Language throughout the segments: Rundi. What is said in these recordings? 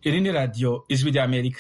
iri ni radiyo ijwi ry'amerika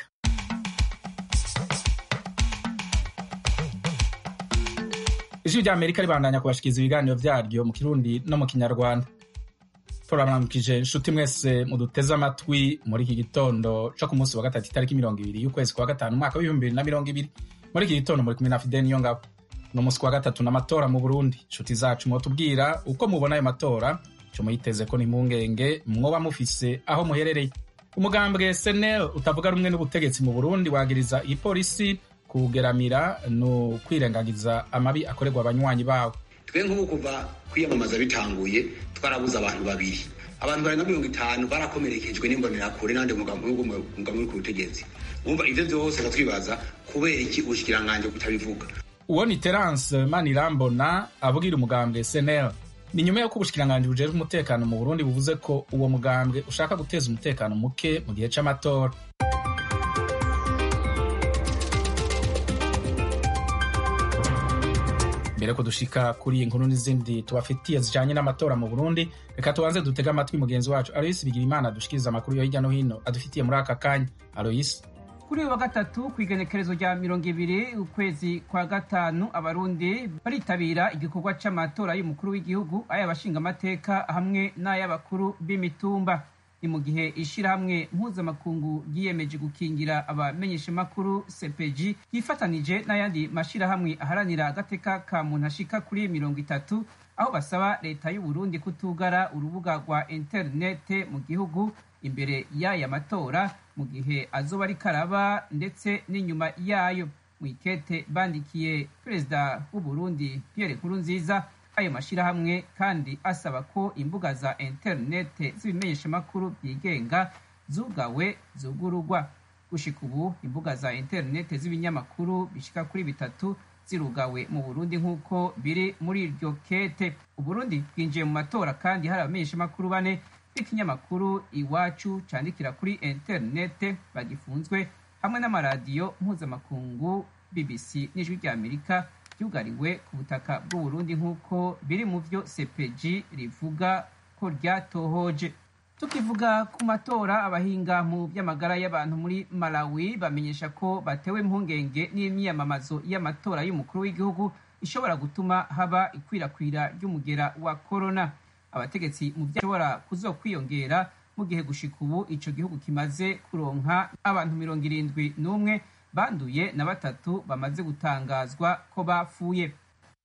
ijwi ry'amerika ribandanya kubashikiriza ibiganiro vyaryo mu kirundi no mu kinyarwanda turabaramukije inshuti mwese muduteze amatwi muri iki gitondo co ku munsi wa gatatu itariki mirongo ibiri y'ukwezi kwa gatanu umwaka w'ibihumbi bibiri na mirongo ibiri muri iki gitondo muri kumwe na fideni niyo ngabo ni umunsi wa gatatu n'amatora mu burundi inshuti zacu mwotubwira uko mubona ayo matora ico muyiteze ko ni impungenge mwoba mufise aho muherereye umugambwe senel utavuga rumwe n'ubutegetsi mu burundi wagiriza ipolisi kugeramira no kwirengagiza amabi akorerwa abanywanyi bawo twe nk'ubu kuva kwiyamamaza bitanguye twarabuze abantu babiri abantu barenga mirongo itanu barakomerekejwe n'imbonerakure n'andi mugambwe uri ku butegetsi wumva ivyo vyose twibaza kubera iki ubushikiranganji butabivuga uwo ni terence manirambona avugira umugambwe senel ni nyuma y'uko ubushikiranganji bujejwe umutekano mu burundi buvuze ko uwo mugambwe ushaka guteza umutekano muke mu gihe c'amatora mbere ko dushika kuri iyi nkuru n'izindi tubafitiye zijanye n'amatora mu burundi reka tubanze dutege amatwi mugenzi wacu aloyisi bigira imana dushikiriza amakuru yo hirya no hino adufitiye muri aka kanya aloyisi kuri uyu wa gatatu ku igenekerezo rya mirongo ibiri ukwezi kwa gatanu abarundi baritabira igikorwa c'amatora y'umukuru w'igihugu ay'abashingamateka hamwe n'ay'abakuru b'imitumba ni mu gihe ishirahamwe mpuzamakungu ryiyemeje gukingira abamenyeshamakuru cpg yifatanije n'ayandi mashirahamwe aharanira agateka ka muntu ashika kuri mirongo itatu aho basaba leta y'uburundi kutugara urubuga rwa interinete mu gihugu imbere y'aya matora mu gihe azoba ari karaba ndetse n'inyuma yayo mu ikete bandikiye perezida w'uburundi pierre nkurunziza ayo mashirahamwe kandi asaba ko imbuga za interinete z'ibimenyeshamakuru byigenga zugawe zugurugwa gushika ubu imbuga za interinete z'ibinyamakuru bishika kuri bitatu zirugawe mu burundi nk'uko biri muri iryo kete uburundi bwinjiye mu matora kandi hari abamenyeshamakuru bane b'ikinyamakuru iwacu candikira kuri interinete bagifunzwe hamwe n'amaradiyo mpuzamakungu bbc n'ijwi ry'amerika ryugariwe ku butaka bw'uburundi nk'uko biri mu vyo cpg rivuga ko ryatohoje tukivuga ku matora abahinga mu by'amagara y'abantu muri malawi bamenyesha ko batewe impungenge n'imyiyamamazo y'amatora y'umukuru w'igihugu ishobora gutuma haba ikwirakwira ry'umugera wa korona abategetsi mu byashobora kuzokwiyongera mu gihe gushika ubu ico gihugu kimaze kuronka abantu mirongo irindwi n'umwe banduye na batatu bamaze gutangazwa ko bapfuye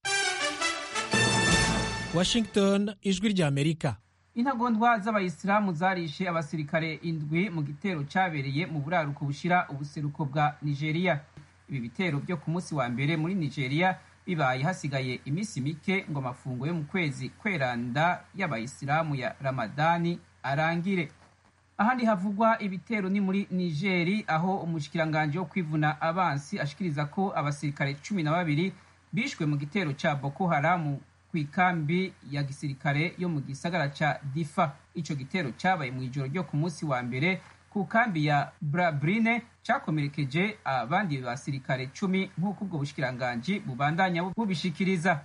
washington ijwi ry'amerika intagondwa z'abayisilamu zarishe abasirikare indwi mu gitero cyabereye mu buraruko bushira ubuseruko bwa nigeria ibi bitero byo ku munsi wa mbere muri nigeria bibaye hasigaye iminsi mike ngo amafungo yo mu kwezi kweranda y'abayisilamu ya ramadani arangire ahandi havugwa ibitero ni muri nigeri aho umushikiranganji wo kwivuna abansi ashikiriza ko abasirikare cumi na babiri bishwe mu gitero ca boko haramu ku ikambi ya gisirikare yo mu gisagara ca difa ico gitero cabaye mu ijoro ryo ku munsi wa mbere ku kambi ya brabrine cakomerekeje abandi basirikare cumi nk'uko ubwo bushikiranganji bubandanya bubishikiriza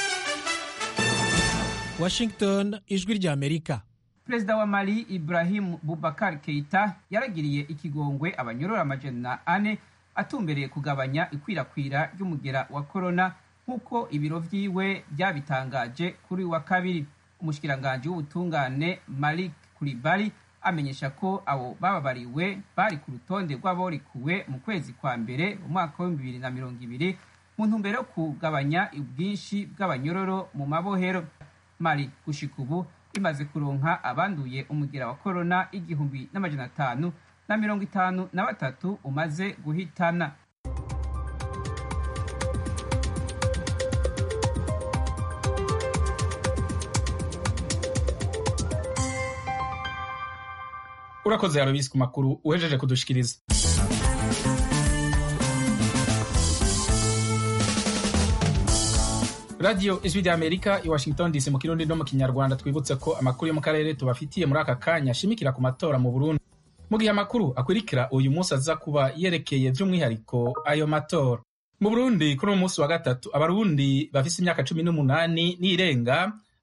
washington ijwi ry'amerika perezida wa mali ibrahim bubakar keita yaragiriye ikigongwe abanyorora amajana ane atumbereye kugabanya ikwirakwira ry'umugera wa korona nk'uko ibiro vyiwe byabitangaje kuri wa kabiri umushikiranganji w'ubutungane malik kuribali amenyesha ko abo bababariwe bari ku rutonde rw'aborikuwe mu kwezi kwa mbere umwaka w'ibihumbi bibiri na mirongo ibiri mu ntumbero yo kugabanya ubwinshi bw'abanyororo mu mabohero mali gushika ubu imaze kuronka abanduye umugera wa korona igihumbi n'amajana atanu na mirongo itanu na batatu umaze guhitana urakoze yarobisi ku makuru uhejeje kudushikiriza radiyo ijwi rya amerika i washington dc mu kirundi no mu kinyarwanda twibutse ko amakuru yo mu karere tubafitiye muri aka kanya ashimikira ku matora mu burundi mu gihe amakuru akurikira uyu munsi aza kuba yerekeye by'umwihariko ayo matora mu burundi kuri uyu munsi wa gatatu abarundi bafise imyaka cumi n'umunani n'irenga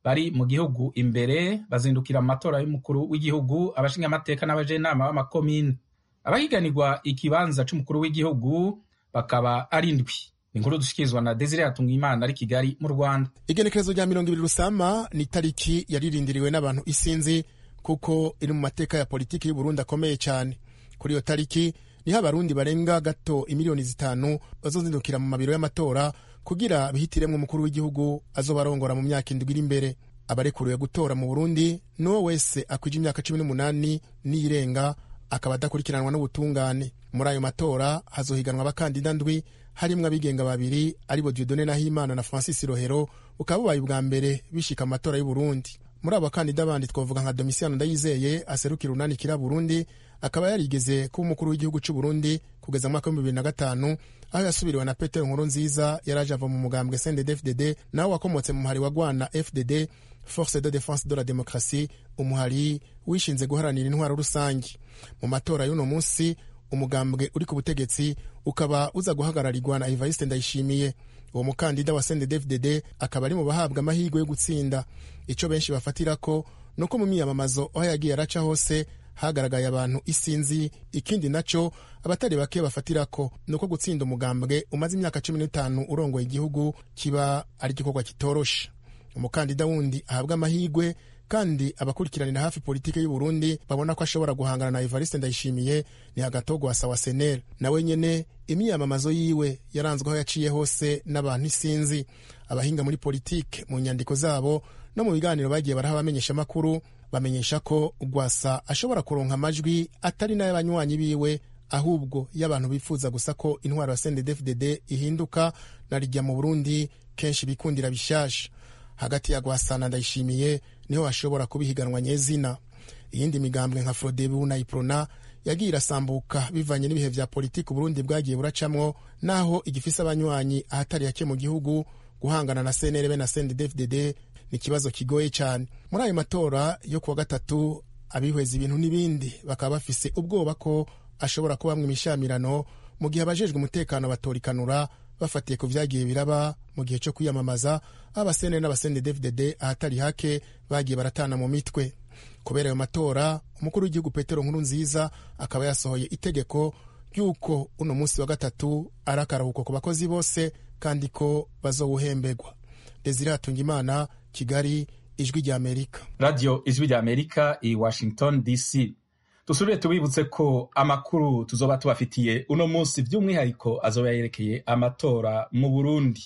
bari mu gihugu imbere bazindukira mu matora y'umukuru w'igihugu abashingamateka n'abajenama b'amakomine abahiganirwa ikibanza c'umukuru w'igihugu bakaba ari indwi inkuru dushikirizwa na desire hatungimana ari kigali mu rwanda igenekerezo rya mirongo ibiri rusama ni itariki yaririndiriwe n'abantu isinzi kuko iri mu mateka ya politiki y'uburundi akomeye cyane kuri iyo tariki niho abarundi barenga gato imiliyoni zitanu bazozindukira mu mabiro y'amatora kugira bihitiremwo umukuru w'igihugu azobarongora mu myaka indwi iri imbere abarekuriwe gutora mu burundi n'uwo wese akwije imyaka cumi n'umunani n'iyirenga akaba adakurikiranwa n'ubutungane muri ayo matora hazohiganwa abakandida ndwi harimwo abigenga babiri aribo Dieudonne Nahimana na Francis Rohero bukaba bubaye ubwa mbere bishika amatora y'u Burundi muri abo bakandida bandi twavuga nka Domitiano Ndayizeye aserukira urunani kira Burundi akaba yarigeze kuba umukuru w'igihugu cy'u Burundi kugeza mu mwaka w'ibihumbi bibiri na gatanu aho yasubiriwe na Petero Nkurunziza yari aje ava mu mugambwe CNDD-FDD nawe wakomotse mu muhari wa Rwana FDD Force de Défense de la Démocratie umuhari wishinze guharanira intwaro rusange mu matora y'uno munsi umugambwe uri ku butegetsi ukaba uza guhagararirwa na Evariste Ndayishimiye uwo mukandida wa CNDD-FDD akaba ari mu bahabwa amahirwe yo gutsinda icyo benshi bafatira ko ni uko mu miyamamazo aho yagiye araca hose hagaragaye abantu isinzi ikindi nacyo abatari bake bafatira ko ni uko gutsinda umugambwe umaze imyaka cumi n'itanu urongoye igihugu kiba ari igikorwa kitoroshe umukandida wundi ahabwa amahirwe kandi abakurikiranira hafi politiki y'u Burundi babona ko ashobora guhangana na Evariste Ndayishimiye ni Agatogo wa Sawa Senel nawe nyene imyiyamamazo yiwe yaranzwe aho yaciye hose n'abantu isinzi abahinga muri politike mu nyandiko zabo no mu biganiro bagiye baraha abamenyesha amakuru bamenyesha ko Rwasa ashobora kuronka amajwi atari n'ay'abanywanyi biwe ahubwo y'abantu bifuza gusa ko intwaro ya CNDD-FDD ihinduka na rijya mu Burundi kenshi bikundira bishasha hagati ya Gwasana Ndayishimiye niho hashobora kuba ihiganwa nyezina iyindi migambwe nka Frodebu na Iprona yagiye irasambuka bivanye n'ibihe vya politiki Burundi bwagiye buracamwo naho igifise abanywanyi ahatari hake mu gihugu guhangana na CNRB na CNDD-FDD ni ikibazo kigoye cyane muri ayo matora yo kuwa gatatu abihweza ibintu n'ibindi bakaba bafise ubwoba ko ashobora kubamwa imishamirano mu gihe abajejwe umutekano batorikanura bafatiye ku vyagiye biraba mu gihe cyo kwiyamamaza abasene n'abasende dfdd ahatari hake bagiye baratana mu mitwe kubera ayo matora umukuru w'igihugu petero nkuru nziza akaba yasohoye itegeko ry'uko uno munsi wa gatatu ari akaruhuko ku bakozi bose kandi ko bazowuhembegwa desire hatungimana kigali ijwi rya amerika radiyo ijwi rya amerika i washington dc dusubire tubibutse ko amakuru tuzoba tubafitiye uno munsi by'umwihariko azoba yerekeye amatora mu burundi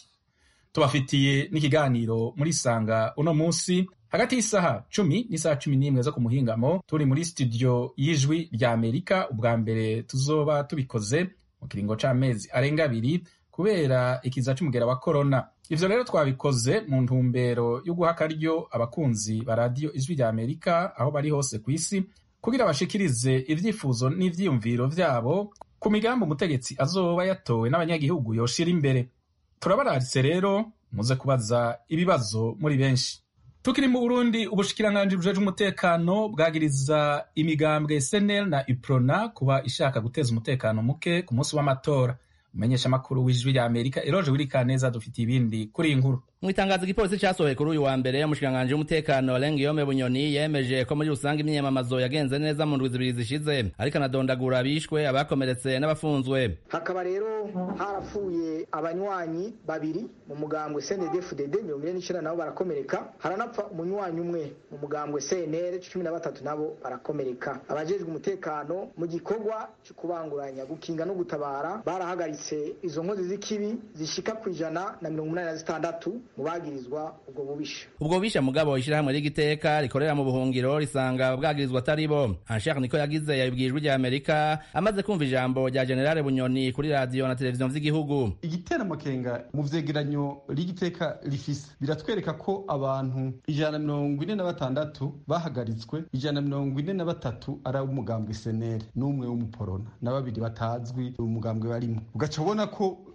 tubafitiye n'ikiganiro muri sanga uno munsi hagati y'isaha cumi n'isaha cumi n'imwe zo ku muhingamo turi muri studio y'ijwi rya amerika ubwa mbere tuzoba tubikoze mu kiringo c'amezi arenga abiri kubera ikiza c'umugera wa korona ivyo rero twabikoze mu ntumbero yo guha akaryo abakunzi ba radiyo ijwi rya amerika aho bari hose ku isi kugira bashikirize ivyifuzo n'ivyiyumviro vyabo ku migambi umutegetsi azoba yatowe n'abanyagihugu yoshira imbere turabararitse rero muze kubaza ibibazo muri benshi tukiri mu burundi ubushikiranganji bujejwe umutekano bwagiriza imigambwe senel na iprona kuba ishaka guteza umutekano muke ku munsi w'amatora umumenyesha amakuru w'ijwi rya amerika eroje wirikaneza dufitiye ibindi kuri iyi nkuru mu itangazo igipolisi cyasohoye kuri uyu wa mbere umushikiranganji w'umutekano Lengiyome Bunyoni yemeje ko muri rusange imyiyamamazo yagenze neza mu ndwi zibiri zishize ariko anadondagura abishwe abakomeretse n'abafunzwe hakaba rero harapfuye abanywanyi babiri mu mugambwe CNDD-FDD mirongo ine n'icenda nabo barakomereka haranapfa umunywanyi umwe mu mugambwe CNL cumi na batatu nabo barakomereka abajejwe umutekano mu gikorwa cyo kubanguranya gukinga no gutabara barahagaritse izo nkozi z'ikibi zishika ku ijana na mirongo umunani na zitandatu mu bagirizwa ubwo bubisha ubwo bubisha mugabo ishyirahamwe ry'igiteka rikorera mu buhungiro risanga bwagirizwa atari bo anshaka niko yagize yabibwiye ijwi rya amerika amaze kumva ijambo rya generale bunyoni kuri radiyo na televiziyo vy'igihugu igitera amakenga mu vyegeranyo ry'igiteka rifise biratwereka ko abantu ijana na mirongo ine na batandatu bahagaritswe ijana na mirongo ine na batatu ari umugambwe senere n'umwe w'umuporona na babiri batazwi umugambwe barimo ugaca ubona ko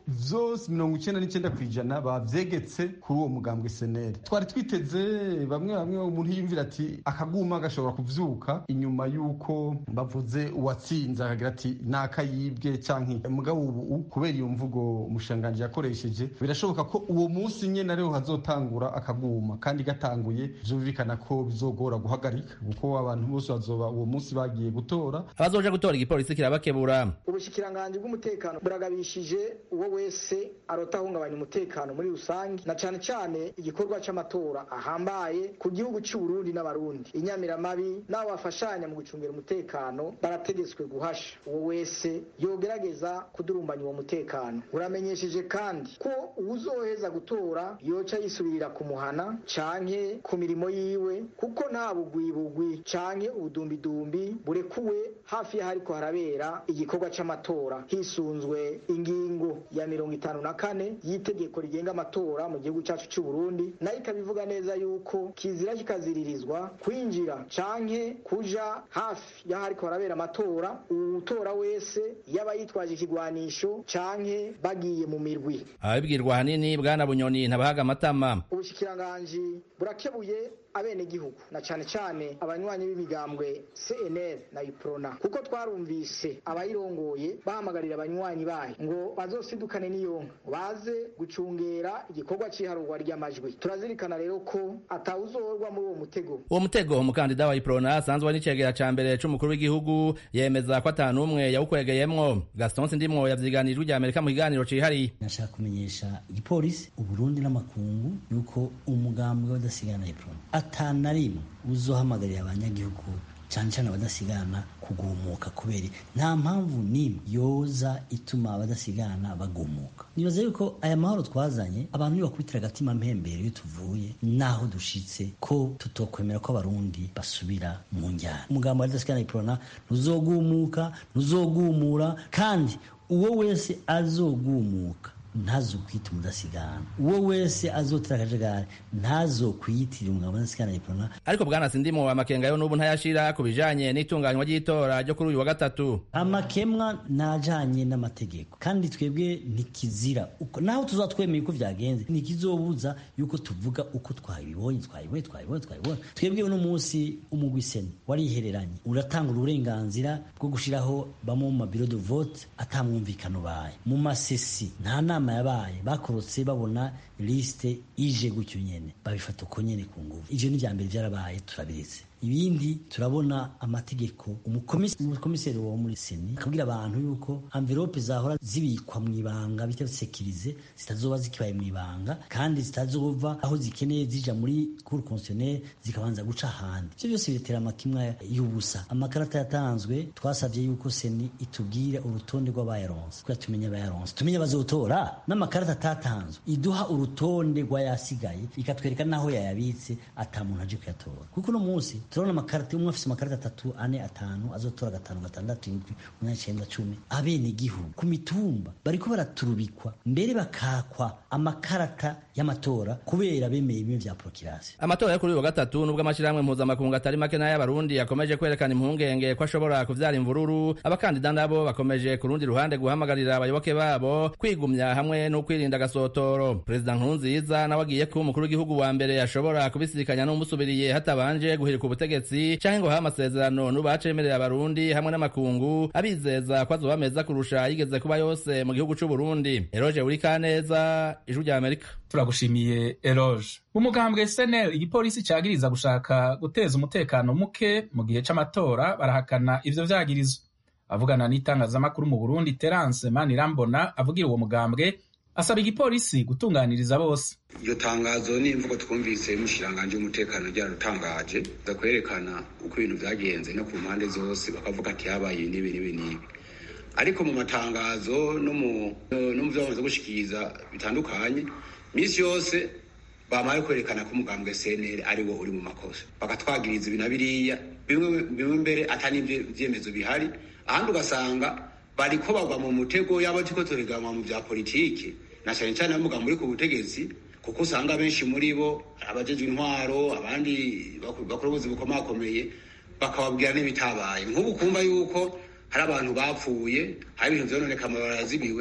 vyose mirongo icenda n'icenda kw'ijana bavyegetse kuri uwo mugambwe seneri twari twiteze bamwe bamwe umuntu yiyumvira ati akaguma gashobora kuvyuka inyuma y'uko bavuze uwatsinze akagira ati nakayibwe canke mugabo ubu kubera iyo mvugo umushanganji yakoresheje birashoboka ko uwo munsi nyene ariho hazotangura akaguma kandi gatanguye vyumvikana ko bizogora guhagarika kuko abantu bose bazoba uwo munsi bagiye gutora abazoja gutora igipolisi kirabakebura ubushikiranganji bw'umutekano buragabishije uwo wese arota ahungabanya umutekano muri rusange na cane cane igikorwa c'amatora ahambaye ku gihugu c'u Burundi n'abarundi inyamiramabi n'abo bafashanya mu gucungira umutekano barategetswe guhasha uwo wese yogerageza kudurumbanya uwo mutekano uramenyesheje kandi ko uwuzoheza gutora yoca yisubirira ku muhana canke ku mirimo yiwe kuko nta bugwibugwi canke ubudumbidumbi burekuwe hafi y'ahariko harabera igikorwa c'amatora hisunzwe ingingo ya mirongo itanu na kane y'itegeko rigenga amatora mu gihugu cacu c'u Burundi nayo ikabivuga neza yuko kizira kikaziririzwa kwinjira canke kuja hafi y'ahariko harabera amatora uwutora wese yaba yitwaje ikigwanisho canke bagiye mu mirwi ababibwirwa ahanini bwana bunyoni ntabahaga amatama ubushikiranganji burakebuye abenegihugu na cane cane abanywanyi b'imigambwe CNL na UPRONA kuko twarumvise abayirongoye bahamagarira abanywanyi bayo ngo bazosidukane n'iyonka baze gucungera igikorwa c'iharurwa ry'amajwi turazirikana rero ko atawuzorwa muri uwo mutego uwo mutego umukandida wa iprona asanzwe ari n'icegera ca mbere c'umukuru w'igihugu yemeza ko ata n'umwe yawukwegeyemwo gaston sindimwo yavyiganijwe rya amerika mu kiganiro cihariye nashaka kumenyesha igipolisi uburundi n'amakungu yuko umugambwe w'adasigana iprona ata na rimwe uzohamagarira abanyagihugu cyane cyane abadasigana kugumuka kubera nta mpamvu n'imwe yoza ituma abadasigana bagumuka nibaza yuko aya mahoro twazanye abantu iyo bakubitira agatima mpembere iyo tuvuye naho dushitse ko tutokwemera ko abarundi basubira mu njyana umugambo wa adasigana iprona ntuzogumuka ntuzogumura kandi uwo wese azogumuka ntazokwita umudasigana uwo wese azotera akajagari ntazokwiyitirira umugabo udasigana iprona ariko bwana sindimo amakenga yo n'ubu ntayashira ku bijanye n'itunganywa ry'itora ryo kuri uyu wa gatatu amakemwa najanye n'amategeko kandi twebwe ntikizira uko naho tuzatwemeye uko vyagenze ntikizobuza yuko tuvuga uko twabibonye twabibonye twabibonye twabibonye twebwe uno munsi umugwi seni warihereranye uratanga uburenganzira bwo gushiraho bamwe mu mabiro de vote atamwumvikano baye mu masesi nta nama yabaye bakorotse babona lisite ije gutyo nyene babifata uko nyene ku nguvu ivyo ni vya mbere vyarabaye turabiretse ibindi turabona amategeko umukomiseri wo muri seni akabwira abantu yuko amvelope zahora zibikwa mu ibanga bita sekirize zitazoba zikibaye mu ibanga kandi zitazova aho zikeneye zija muri cour constitutionnelle zikabanza guca ahandi ivyo byose biretera amakimwa y'ubusa amakarata yatanzwe twasavye yuko seni itubwire urutonde rw'abayaronse kugira tumenye abayaronse tumenye abazotora n'amakarata atatanzwe iduha urutonde rw'ayasigaye ikatwereka n'aho yayabitse ata muntu aje kuyatora kuko uno munsi turabona amakarita umwe afise amakarita atatu ane atanu azotora gatanu gatandatu indwi umunani icenda cumi abene igihugu ku mitumba bariko baraturubikwa mbere bakakwa amakarata y'amatora kubera bemeye bimwe vya prokirasi amatora yo kuri uyu wa gatatu nubwo amashirahamwe mpuzamakungu atari make n'ay'abarundi yakomeje kwerekana impungenge ko ashobora kuvyara imvururu abakandida nabo bakomeje ku rundi ruhande guhamagarira abayoboke babo kwigumya hamwe no kwirinda agasotoro perezida nkurunziza nawe agiye kuba umukuru w'igihugu wa mbere ashobora kubisikanya n'umusubiriye hatabanje guhirika ubutegetsi canke ngo habe amasezerano n'ubacemerera abarundi hamwe n'amakungu abizeza ko azoba meza kurusha yigeze kuba yose mu gihugu c'u Burundi Eroge Urikaneza ijwi rya Amerika turagushimiye eroge umugambwe senel igipolisi cagiriza gushaka guteza umutekano muke mu gihe c'amatora barahakana ivyo vyagirizo avugana n'itangazamakuru mu burundi terence manirambona avugira uwo mugambwe asaba igipolisi gutunganiriza bose iryo tangazo n'imvugo twumvise y'umushikiranganji w'umutekano ryararutangaje za kwerekana uko ibintu vyagenze no ku mpande zose bakavuga ati habaye ibi n'ibi n'ibi n'ibi ariko mu matangazo no mu no mu vyo bamaze gushikiriza bitandukanye misi yose bamaye kwerekana ko umugambwe CNL ari wo uri mu makosa bakatwagiriza ibi na biriya bimwe bimwe mbere atari ivyemezo bihari ahandi ugasanga bariko bagwa mu mutego yabo turiko tureganwa mu vya politiki na cane cane n'umugambi uri ku butegetsi kuko usanga benshi muri bo abajejwe intwaro abandi bakora ubuzi bukomakomeye bakababwira n'ibitabaye nk'ubu kumva yuko hari abantu bapfuye hari ibintu vyononeka amabarara yazibiwe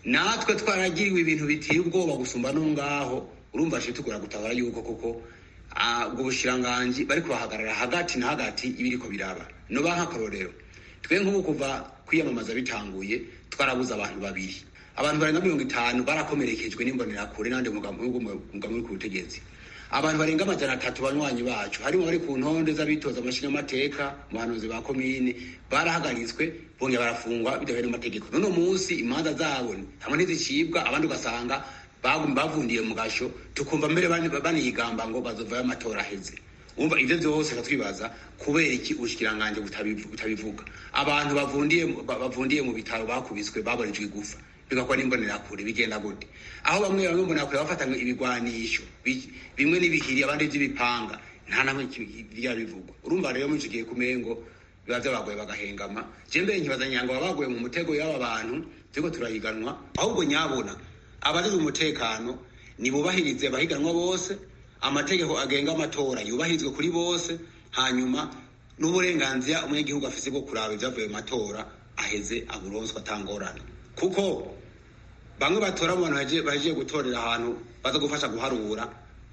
natwe twaragiriwe ibintu biteye ubwoba gusumba no ngaho urumva shiti tugura gutabara yuko koko ubwo bushiranganji bari kubahagarara hagati na hagati ibiriko biraba no nk'akarorero twe nk'ubu kuva kwiyamamaza bitanguye twarabuze abantu babiri abantu barenga mirongo itanu barakomerekejwe n'imbonerakure n'andi mugambi uri ku butegetsi abantu barenga amajana atatu banywanyi bacu harimo bari ku ntonde z'abitoza amashinyamateka mu bahanuzi ba komine barahagaritswe bongera barafungwa bidahuye n'amategeko n'uno munsi imanza zabo hamwe ntizicibwa abandi ugasanga bavundiye mu gasho tukumva mbere banigamba ngo bazovayo amatora aheze umva ivyo vyose twibaza kubera iki ubushikiranganje butabivuga abantu bavundiye bavundiye mu bitaro bakubiswe baborejwe igufa bigakora n'imbonerakure bigenda gute aho bamwe bamwe mbonerakure bafatanywe ibigwanisho bimwe n'ibihiri abandi vy'ibipanga nta namwe ryabivugwa urumva rero muri ico gihe kumengo biba vyabagoye bagahengama je mbere nkibaza nyango babagoye mu mutego y'aba bantu turiko turahiganwa ahubwo nyabona abajejwe umutekano nibubahirize abahiganwa bose amategeko agenga amatora yubahirizwe kuri bose hanyuma n'uburenganzira umunyagihugu afise bwo kuraba ivyavuye mu matora aheze aburonswa atangorana kuko bamwe batora mu bantu bahejeje gutorera ahantu baza gufasha guharura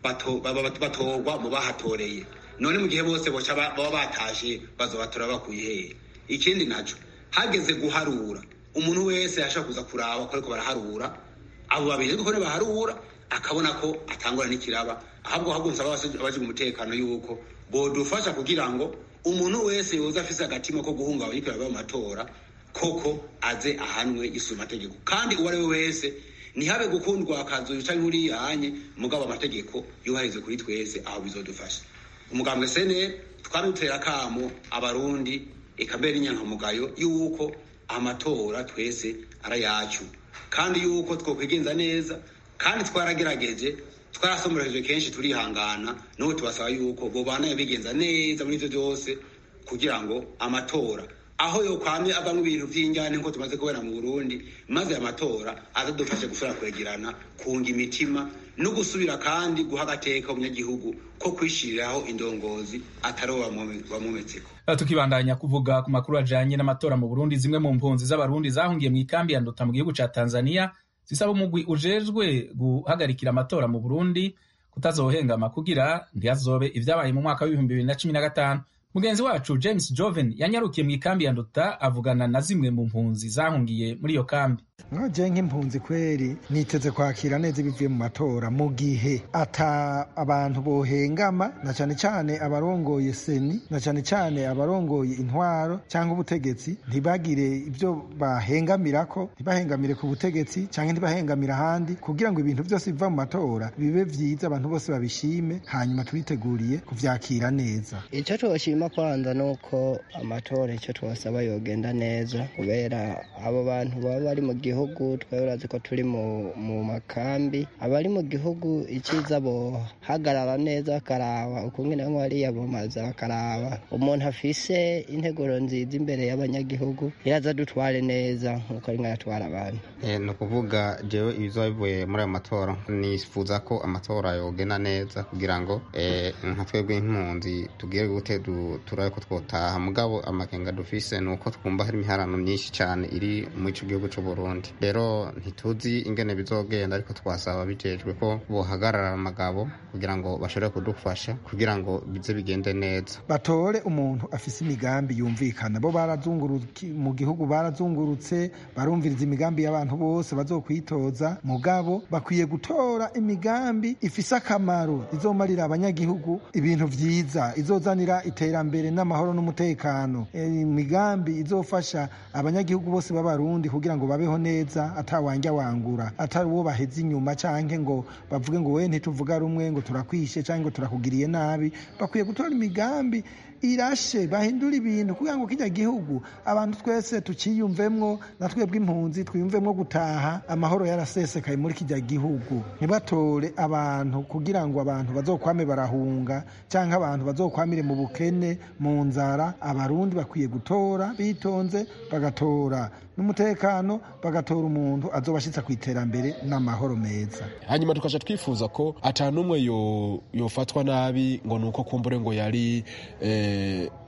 batorwa mu bahatoreye none mu gihe bose boca baba batashe bazobatora bakuye hehe ikindi naco hageze guharura umuntu wese yashaka kuza kuraba ko ariko baraharura abo babiri ariko baharura akabona ko atangura n'ikiraba ahubwo ahubwo nsaba abajijwe umutekano yuko bodufasha kugira ngo umuntu wese yoza afise agatima ko guhungabanya ikiraba mu matora koko aze ahanwe yisuma amategeko kandi uwo ari we wese ntihabe gukundwa akazu canke uriyanye mugabo amategeko yuharize kuri twese aho bizodufasha umugambwe sene twamutera kamo abarundi eka mbere n'inyankamugayo yuko amatora twese ari yacu kandi yuko twokwigenza neza kandi twaragerageje twarasomereje kenshi turihangana n'ubu tubasaba yuko bobanaye bigenza neza muri ivyo vyose kugira ngo amatora aho yokwamye avamwo ibintu vy'injyane nko tumaze kubera mu burundi maze aya matora azadufashe gusubira kwegerana kunga imitima no gusubira kandi guha agateka umunyagihugu ko kwishiriraho indongozi atari wamumetseko tukibandanya kuvuga ku makuru ajanye n'amatora mu burundi zimwe mu mpunzi z'abarundi zahungiye mu ikambi ya nduta mu gihugu ca tanzania zisaba umugwi ujejwe guhagarikira amatora mu burundi kutazohengama kugira ntihazobe ivyabaye mu mwaka w'ibihumbi bibiri na cumi na gatanu mugenzi wacu james joven yanyarukiye mu ikambi ya nduta avugana na zimwe mu mpunzi zahungiye muri iyo kambi nkaje nk'impunzi kweri niteze kwakira neza ibivuye mu matora mu gihe ata abantu bohengama na cyane cyane abarongoye seni na cyane cyane abarongoye intwaro cyangwa ubutegetsi ntibagire ibyo bahengamirako ntibahengamire ku butegetsi cyangwa ntibahengamire ahandi kugira ngo ibintu byose biva mu matora bibe byiza abantu bose babishime hanyuma tubiteguriye kuvyakira neza icyo twoshima kwanza ni uko amatora icyo twasaba yogenda neza kubera abo bantu baba bari mu gihugu twari urazi ko turi mu makambi abari mu gihugu icyiza bohagarara neza bakaraba ukungene bamwe bariyamamaza bakaraba umuntu afise integuro nziza imbere y'abanyagihugu iraza dutware neza nk'uko ari nkayatwara abantu ni ukuvuga jewe ibizoba bivuye muri ayo matora nifuza ko amatora yogenda neza kugira ngo nka twebwe nk'impunzi tugire gute turabe ko twotaha mugabo amakenga dufise ni uko twumva hari imiharano myinshi cyane iri muri ico gihugu c'uburundi rero ntituzi ingene bizogenda ariko twasaba bijejwe ko bohagarara amagabo kugira ngo bashobore kudufasha kugira ngo bize bigende neza batore umuntu afise imigambi yumvikana bo barazunguruka mu gihugu barazungurutse barumviriza imigambi y'abantu bose bazokwitoza mugabo bakwiye gutora imigambi ifise akamaro izomarira abanyagihugu ibintu vyiza izozanira iterambere n'amahoro n'umutekano imigambi izofasha abanyagihugu bose b'abarundi kugira ngo babeho neza atawanja wangura atari uwo baheze inyuma canke ngo bavuge ngo we ntituvuga rumwe ngo turakwishe canke ngo turakugiriye nabi bakwiye gutora imigambi irashe bahindura ibintu kugira ngo kijya gihugu abantu twese tukiyumvemwo na twebwe impunzi twiyumvemwo gutaha amahoro yarasesekaye muri kijya gihugu ntibatore abantu kugira ngo abantu bazokwame barahunga cyangwa abantu bazokwamire mu bukene mu nzara abarundi bakwiye gutora bitonze bagatora n'umutekano bagatora umuntu azobashitsa ku iterambere n'amahoro meza hanyuma tukaja twifuza ko ata n'umwe yofatwa nabi ngo ni uko kumbure ngo yari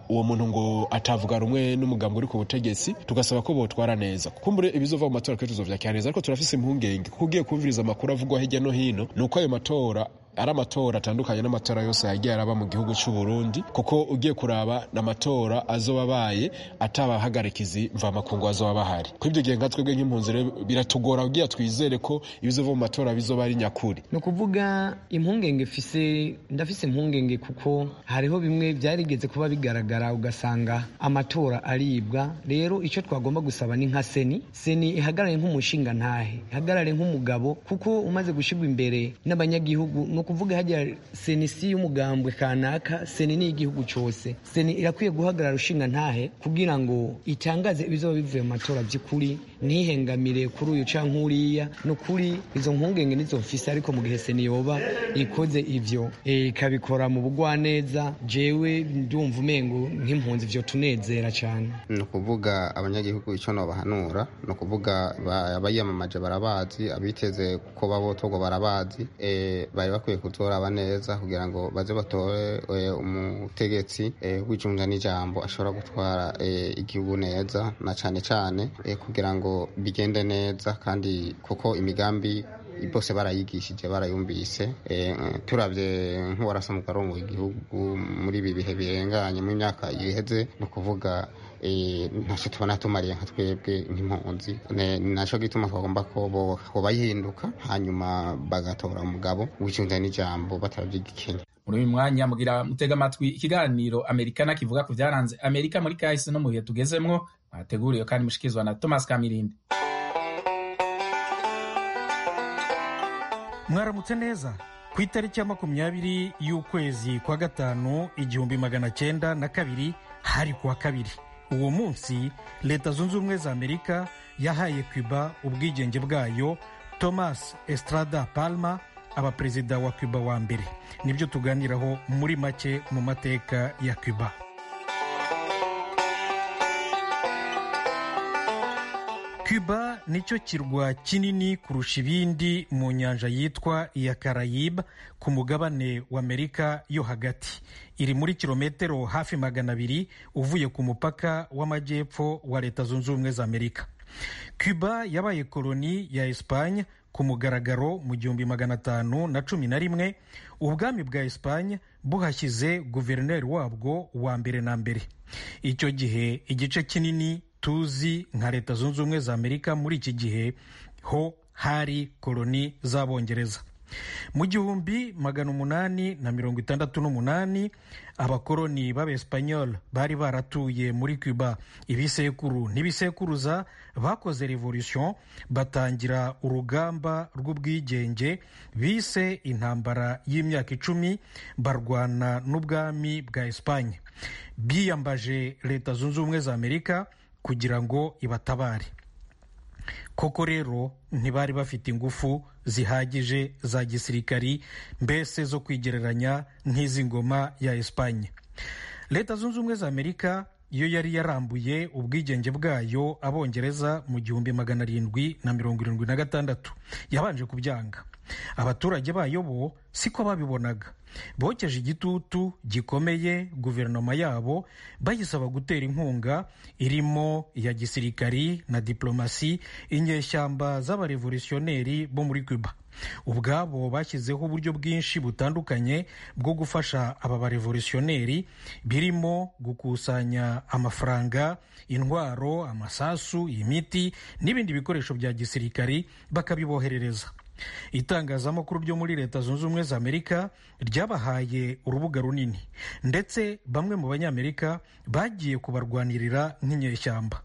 uwo muntu ngo atavuga rumwe n'umugambi uri ku butegetsi tugasaba ko botwara neza kumbure ibizova mu matora kenshi tuzovyakira neza ariko turafise impungenge kuko ugiye kumviriza amakuru avugwa hirya no hino ni uko ayo matora ari amatora atandukanye n'amatora yose yagiye araba mu gihugu cy'u Burundi kuko ugiye kuraba n'amatora azoba abaye atabahagarikizi mvamakungu azoba bahari kuri ibyo gihe nka twebwe nk'impunzi rero biratugora ugiye twizere ko ibizova mu matora bizoba ari nyakuri ni ukuvuga impungenge fise ndafise impungenge kuko hariho bimwe byarigeze kuba bigaragara ugasanga amatora aribwa rero icyo twagomba gusaba ni nka seni seni ihagarare nk'umushinga ntahe ihagarare nk'umugabo kuko umaze gushyirwa imbere n'abanyagihugu ni ukuvuga hajya seni si y'umugambwe kanaka seni ni igihugu cyose seni irakwiye guhagarara ushinga ntahe kugira ngo itangaze ibizoba bivuye mu matora by'ukuri ntihengamire kuri uyu canke uriya ni ukuri izo mpungenge nizo mfise ariko mu gihe seni yoba ikoze ivyo ikabikora mu bugwaneza jewe ndumva umengo nk'impunzi vyo tunezera cane ni ukuvuga abanyagihugu icyo nobahanura ni ukuvuga abayiyamamaje barabazi abiteze ko babotorwa barabazi bari bakwiye kutoraba neza kugira ngo baze batore umutegetsi w'icunja n'ijambo ashobora gutwara igihugu neza na cyane cyane kugira ngo bigende neza kandi kuko imigambi bose barayigishije barayumvise turabye nk'uwarasa mu karongo igihugu muri ibi bihe birenganye mu myaka iheze ni ukuvuga ntacyo tubona tumariye nka twebwe nk'impunzi ni nacyo gituma twagomba ko bayihinduka hanyuma bagatora umugabo w'icunza n'ijambo batabyigikenya muri uyu mwanya mugira mutega amatwi ikiganiro amerikana kivuga ku byaranze amerika muri kahise no mu bihe tugezemwo mwateguriwe kandi mushikizwa na thomas kamirindi mwaramutse neza ku itariki ya makumyabiri y'ukwezi kwa gatanu igihumbi magana cyenda na kabiri hari kuwa kabiri uwo munsi leta zunze ubumwe za amerika yahaye cuba ubwigenge bwayo thomas estrada palma aba perezida wa cuba wa mbere nibyo tuganiraho muri make mu mateka ya cuba cuba nicyo kirwa kinini kurusha ibindi mu nyanja yitwa iya karayibe ku mugabane wa amerika yo hagati iri muri kilometero hafi magana abiri uvuye ku mupaka w'amajyepfo wa leta zunze ubumwe za amerika cuba yabaye koloni ya esipanye ku mugaragaro mu gihumbi magana atanu na cumi na rimwe ubwami bwa esipanye buhashyize guverineri wabwo wa mbere na mbere icyo gihe igice kinini tuzi nka leta zunze ubumwe za amerika muri iki gihe ho hari koloni z'abongereza mu gihumbi magana umunani na mirongo itandatu n'umunani abakoloni b'abesipanyol bari baratuye muri cuba ibisekuru n'ibisekuruza bakoze revolution batangira urugamba rw'ubwigenge bise intambara y'imyaka icumi barwana n'ubwami bwa esipanye biyambaje leta zunze ubumwe za amerika kugira ngo ibatabare koko rero ntibari bafite ingufu zihagije za gisirikari mbese zo kwigereranya nk'iz'ingoma ya esipanye leta zunze ubumwe za amerika iyo yari yarambuye ubwigenge bwayo abongereza mu gihumbi magana arindwi na mirongo irindwi na gatandatu yabanje kubyanga abaturage bayo bo siko babibonaga bokeje igitutu gikomeye guverinoma yabo bayisaba gutera inkunga irimo iya gisirikari na diplomasi inyeshyamba z'abarevolutionneri bo muri cuba ubwabo bashyizeho uburyo bwinshi butandukanye bwo gufasha aba barevolutionneri birimo gukusanya amafaranga intwaro amasasu imiti n'ibindi bikoresho bya gisirikari bakabiboherereza itangazamakuru ryo muri leta zunze ubumwe za amerika ryabahaye urubuga runini ndetse bamwe mu banyamerika bagiye kubarwanirira nk'inyeshyamba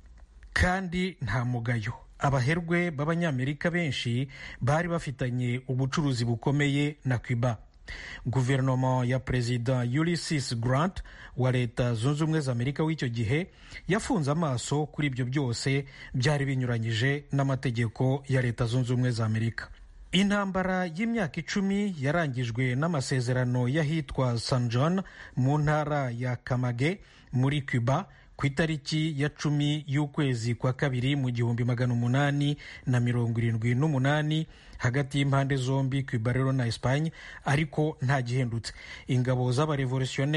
kandi nta mugayo abaherwe b'abanyamerika benshi bari bafitanye ubucuruzi bukomeye na cuba guverinoma ya perezida ulysses grant wa leta zunze ubumwe za amerika w'icyo gihe yafunze amaso kuri ibyo byose byari binyuranyije n'amategeko ya leta zunze ubumwe za amerika intambara y'imyaka icumi yarangijwe n'amasezerano y'ahitwa san john mu ntara ya kamage muri cuba ku itariki ya cumi y'ukwezi kwa kabiri mu gihumbi magana umunani na mirongo irindwi n'umunani hagati y'impande zombi cuba rero na espagne ariko nta gihindutse ingabo z'abarevolutionnere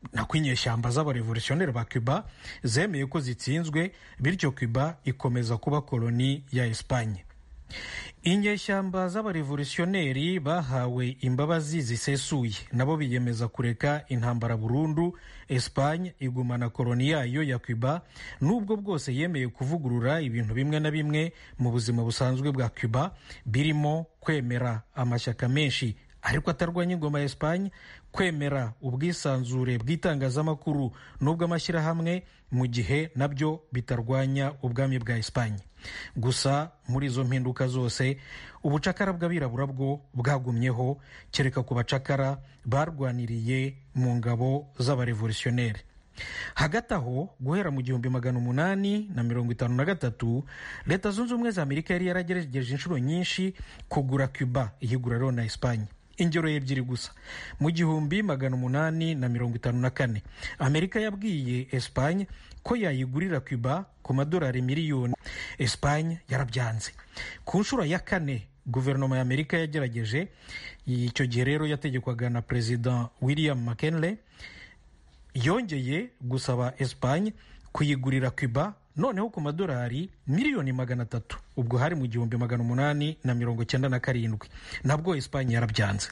nako inyeshyamba z'abarevolutionneri ba cuba zemeye ko zitsinzwe bityo cuba ikomeza kuba koloni ya espanye inyeshyamba z'abarevolutionneri bahawe imbabazi zisesuye nabo biyemeza kureka intambara burundu espanye igumana koloni yayo ya cuba nubwo bwose yemeye kuvugurura ibintu bimwe na bimwe mu buzima busanzwe bwa cuba birimo kwemera amashyaka menshi ariko atarwanya ingoma ya espanye kwemera ubwisanzure bw'itangazamakuru n'ubw'amashyirahamwe mu gihe nabyo bitarwanya ubwami bwa espanye gusa muri izo mpinduka zose ubucakara bw'abirabura bwo bwagumyeho kereka ku bacakara barwaniriye mu ngabo z'abarevolutionneri hagati aho guhera mu gihumbi magana umunani na mirongo itanu na gatatu leta zunze ubumwe za amerika yari yaragerageje inshuro nyinshi kugura cuba ihigura rero na espanye ingero ebyiri gusa mu gihumbi magana umunani na mirongo itanu na kane amerika yabwiye espanye ko yayigurira cuba ku madolari miliyoni espanye yarabyanze ku nshuro ya kane guverinoma ya amerika yagerageje icyo gihe rero yategekwaga na perezida william mckinley yongeye gusaba espanye kuyigurira cuba noneho ku madolari miliyoni magana atatu ubwo hari mu gihumbi magana umunani na mirongo cyenda na karindwi nabwo espanye yarabyanze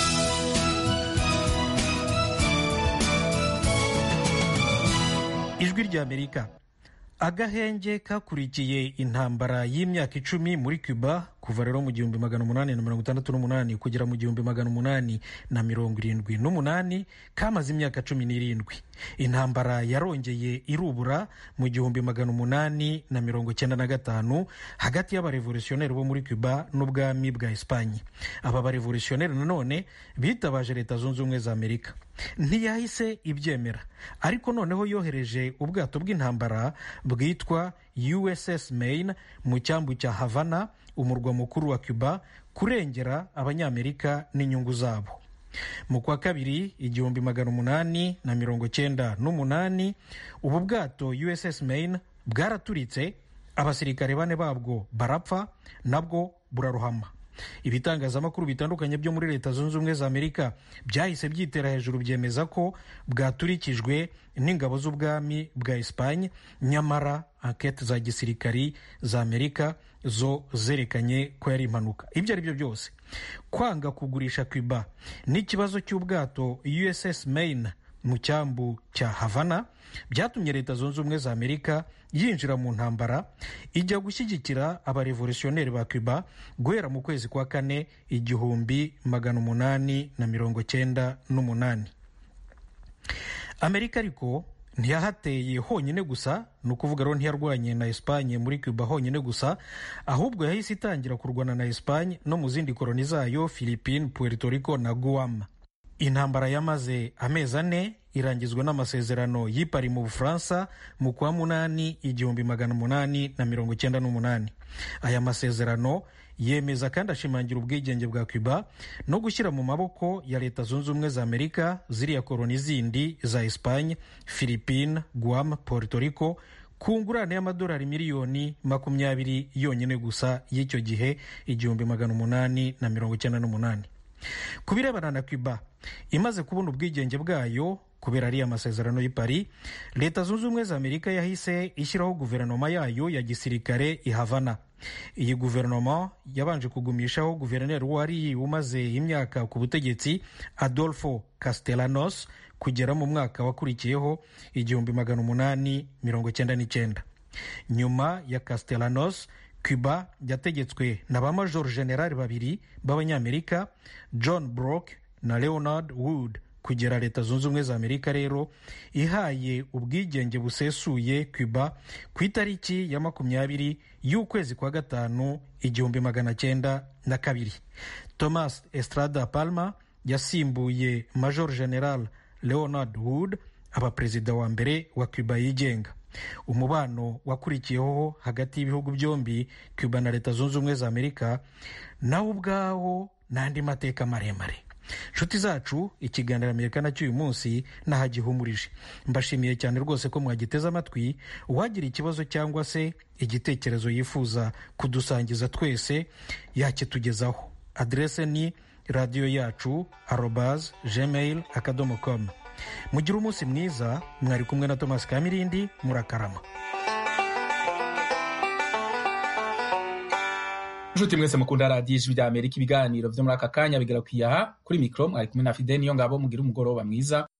ijwi rya amerika agahenge kakurikiye intambara y'imyaka icumi muri cuba kuva rero mu gihumbi magana umunani na mirongo itandatu n'umunani kugera mu gihumbi magana umunani na mirongo irindwi n'umunani kamaze imyaka cumi n'irindwi intambara yarongeye irubura mu gihumbi magana umunani na mirongo cyenda na gatanu hagati y'abarevolutionneri bo muri cuba n'ubwami bwa espanye aba barevolutionneri nanone bitabaje leta zunze ubumwe za amerika ntiyahise ibyemera ariko noneho yohereje ubwato bw'intambara bwitwa uss maine mu cyambu cya havana umurwa mukuru wa cuba kurengera abanyamerika n'inyungu zabo mu kwa kabiri igihumbi magana umunani na mirongo cyenda n'umunani ubu bwato uss maine bwaraturitse abasirikare bane babwo barapfa nabwo burarohama ibitangazamakuru bitandukanye byo muri leta zunze ubumwe za amerika byahise byitera hejuru byemeza ko bwaturikijwe n'ingabo z'ubwami bwa espanye nyamara ankete za gisirikari za amerika zo zerekanye ko yari impanuka ibyo ari byo byose kwanga kugurisha cuba n'ikibazo cy'ubwato uss maine mu cyambu cya havana byatumye leta zunze ubumwe za amerika yinjira mu ntambara ijya gushyigikira abarevolutionneri ba cuba guhera mu kwezi kwa kane igihumbi magana umunani na mirongo cyenda n'umunani amerika ariko ntiyahateye honyine gusa ni ukuvuga rero ntiyarwanye na espanye muri cuba honyine gusa ahubwo yahise itangira kurwana na espanye no mu zindi koroni zayo philippine puerto rico na guam intambara yamaze amezi ane irangizwa n'amasezerano y'ipari mu bufaransa mu kwa munani igihumbi magana umunani na mirongo icyenda n'umunani aya masezerano yemeza kandi ashimangira ubwigenge bwa cuba no gushyira mu maboko ya leta zunze ubumwe za amerika ziriya koroni zindi za espanye philippine guam puerto rico ku ngurane y'amadolari miliyoni makumyabiri yonyine gusa y'icyo gihe igihumbi magana umunani na mirongo icyenda n'umunani ku birebana na cuba imaze kubona ubwigenge bwayo kubera ariya masezerano y'i Paris leta zunze ubumwe za amerika yahise ishyiraho guverinoma yayo ya gisirikare i havana iyi guverinoma yabanje kugumishaho guverineri wari umaze imyaka ku butegetsi adolfo castellanos kugera mu mwaka wakurikiyeho igihumbi magana umunani mirongo cyenda n'icyenda nyuma ya castellanos cuba yategetswe na ba major generali babiri b'abanyamerika john brock na leonard wood kugera leta zunze ubumwe za amerika rero ihaye ubwigenge busesuye cuba ku itariki ya makumyabiri y'ukwezi kwa gatanu igihumbi magana cyenda na kabiri thomas estrada palma yasimbuye major general leonard wood aba perezida wa mbere wa cuba yigenga umubano wakurikiyeho hagati y'ibihugu byombi cuba na leta zunze ubumwe za amerika nawo ubwawo n'andi mateka maremare nshuti zacu ikiganiro amerika cy'uyu munsi nahagihumurije mbashimiye cyane rwose ko mwagiteze amatwi uwagira ikibazo cyangwa se igitekerezo yifuza kudusangiza twese yakitugezaho aderese ni radiyo yacu arobaz gmail akadomo komu mugire umunsi mwiza mwari kumwe na thomas kamirindi murakarama nshuti mwese mukunda radiyo ijwi rya amerika ibiganiro vyo muri aka kanya bigera kwiyaha kuri mikro mwari kumwe na fide niyo ngabo mugira umugoroba mwiza